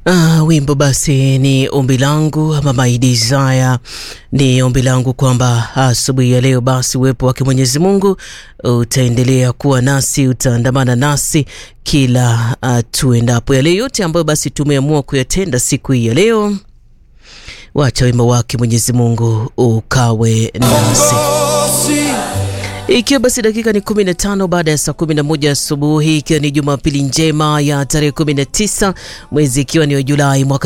Ah, wimbo basi ni ombi langu ama my desire. Ni ombi langu kwamba asubuhi ya leo basi uwepo wake Mwenyezi Mungu utaendelea kuwa nasi, utaandamana nasi kila uh, tuendapo. Yale yote ambayo basi tumeamua kuyatenda siku hii ya leo, wacha wema wake Mwenyezi Mungu ukawe nasi ikiwa basi dakika ni 15 baada ya saa 11 asubuhi, ikiwa ni Jumapili njema ya tarehe 19 mwezi ikiwa ni wa Julai mwaka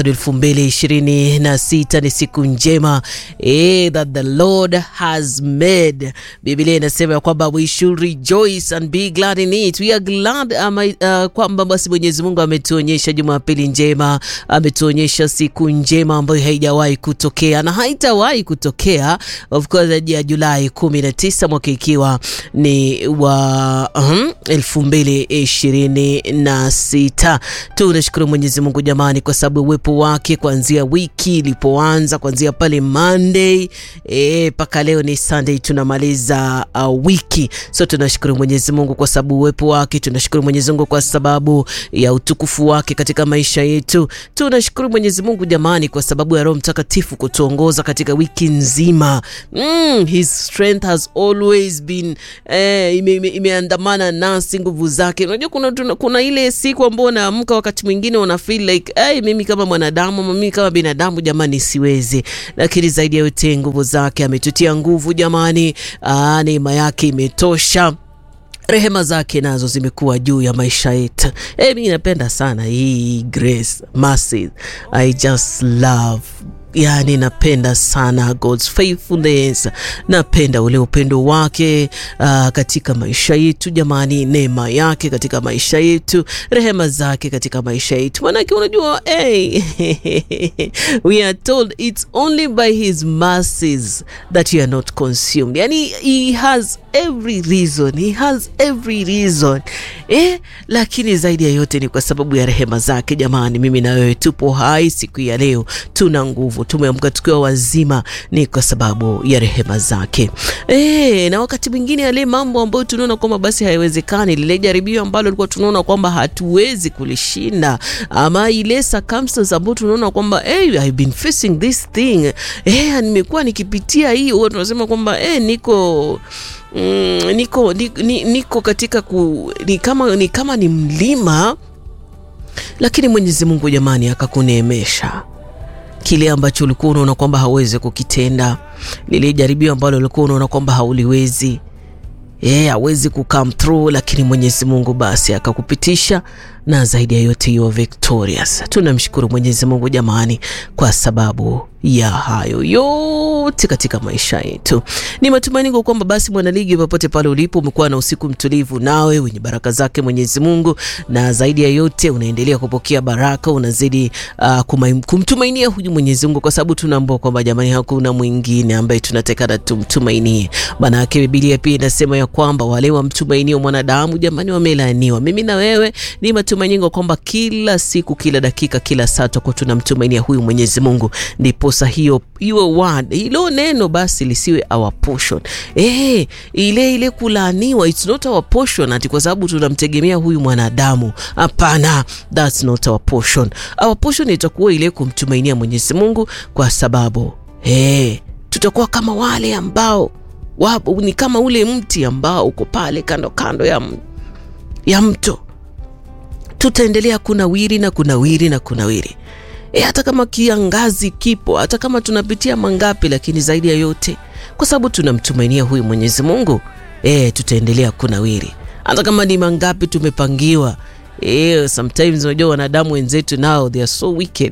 2026. Ni siku njema eh, that the Lord has made. Biblia inasema ya kwamba we should rejoice and be glad in it. We are glad ama, uh, kwamba basi Mwenyezi Mungu ametuonyesha Jumapili njema, ametuonyesha siku njema ambayo haijawahi kutokea na haitawahi kutokea of course ya Julai 19 mwaka ikiwa ni wa um, elfu mbili ishirini na sita. Tunashukuru Mwenyezi Mungu jamani, kwa sababu uwepo wake kuanzia wiki ilipoanza, kuanzia pale Monday mpaka e, leo ni Sunday tunamaliza uh, wiki. So tunashukuru Mwenyezi Mungu kwa sababu uwepo wake, tunashukuru Mwenyezi Mungu kwa sababu ya utukufu wake katika maisha yetu. Tunashukuru Mwenyezi Mungu jamani, kwa sababu ya Roho Mtakatifu kutuongoza katika wiki nzima. Mm, his strength has always been eh, imeandamana ime, ime nasi nguvu zake. Unajua kuna, kuna, kuna ile siku ambayo unaamka wakati mwingine una feel like hey, mimi kama mwanadamu, mimi kama binadamu jamani, siwezi, lakini zaidi ya yote nguvu zake ametutia nguvu jamani. Neema yake imetosha rehema zake nazo zimekuwa juu ya maisha yetu. Eh, mimi napenda sana hii grace mercy, I just love Yani, napenda sana God's faithfulness, napenda ule upendo wake uh, katika maisha yetu jamani, neema yake katika maisha yetu, rehema zake katika maisha yetu. Maanake unajua hey, we are told it's only by his mercies that you are not consumed. Yani he has every reason, he has every reason eh, lakini zaidi ya yote ni kwa sababu ya rehema zake jamani. Mimi na wewe tupo hai siku ya leo, tuna nguvu tumeamka tukiwa wazima, ni kwa sababu ya rehema zake e. Na wakati mwingine yale mambo ambayo tunaona kwamba basi haiwezekani, lile jaribio ambalo likuwa tunaona kwamba hatuwezi kulishinda, ama ile circumstance ambayo tunaona kwamba hey, I've been facing this thing eh, nimekuwa nikipitia hii, huwa tunasema kwamba eh, niko Mm, niko, niko, niko katika ku, ni kama, ni kama ni mlima, lakini Mwenyezi Mungu jamani akakuneemesha kile ambacho ulikuwa unaona kwamba hauwezi kukitenda, lile jaribio ambalo ulikuwa unaona kwamba hauliwezi yeah, hawezi ku come through, lakini Mwenyezi Mungu basi akakupitisha na zaidi ya yote you are victorious. Tunamshukuru Mwenyezi Mungu jamani, kwa sababu ya hayo yote katika maisha yetu. Ni matumaini kwa kwamba basi mwanaligi, popote pale ulipo, umekuwa na usiku mtulivu nawe wenye baraka zake Mwenyezi Mungu, na zaidi ya yote unaendelea kupokea baraka, unazidi uh, kumtumainia huyu Mwenyezi Mungu, kwa sababu tunaambua kwamba jamani, hakuna mwingine ambaye tunatekana tumtumainie. Maana yake Biblia pia inasema ya kwamba wale wamtumainio mwanadamu jamani, wamelaaniwa. Mimi na wewe ni matumaini kwamba kila siku, kila dakika, kila saa tutakuwa tunamtumainia huyu Mwenyezi Mungu, ndiposa hiyo hiyo word hilo neno basi lisiwe our portion. Eh, ile ile kulaaniwa, it's not our portion ati kwa sababu tunamtegemea huyu mwanadamu. Hapana, that's not our portion. Our portion itakuwa ile kumtumainia Mwenyezi Mungu, kwa sababu eh, tutakuwa kama wale ambao wapo, ni kama ule mti ambao uko pale kando kando ya, ya mto tutaendelea kunawiri na kunawiri na kunawiri e, hata kama kiangazi kipo, hata kama tunapitia mangapi, lakini zaidi ya yote kwa sababu tunamtumainia huyu Mwenyezi Mungu e, tutaendelea kunawiri hata kama ni mangapi tumepangiwa. E, sometimes unajua wanadamu wenzetu nao they are so wicked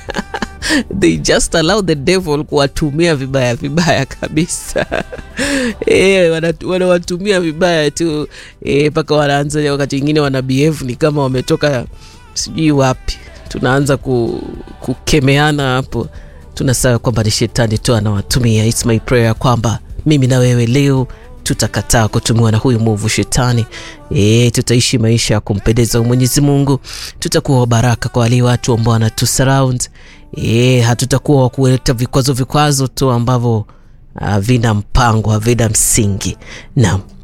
they just allow the devil kuwatumia vibaya vibaya kabisa. E, wanawatumia wana vibaya tu mpaka e, wanaanza wakati wengine wana behave ni kama wametoka sijui wapi. Tunaanza ku, kukemeana hapo, tunasema kwamba ni shetani tu anawatumia. It's my prayer kwamba mimi na wewe leo tutakataa kutumiwa na huyu mwovu shetani. E, tutaishi maisha ya kumpendeza Mwenyezi Mungu, tutakuwa baraka kwa wale watu ambao wanatusurround. E, hatutakuwa wa kuleta vikwazo vikwazo tu ambavyo havina mpango, havina msingi. Naam.